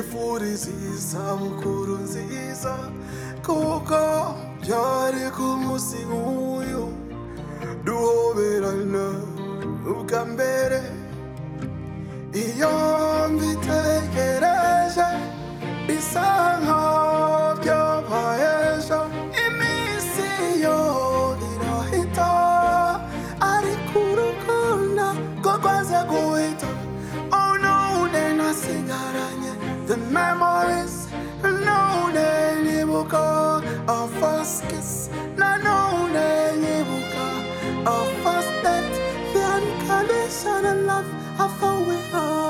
nziza mukuru nziza kuko byari ku munsi nk'uyu duhoberana ubwa mbere iyo mbitekereje bisa nkaho byabaye ejo iminsi yo irahita ariko urukundo rwo rwaza guhita unude nasigaranye the memories nanone nyibuka our first kiss nanone nyibuka our first date the unconditional love I found with her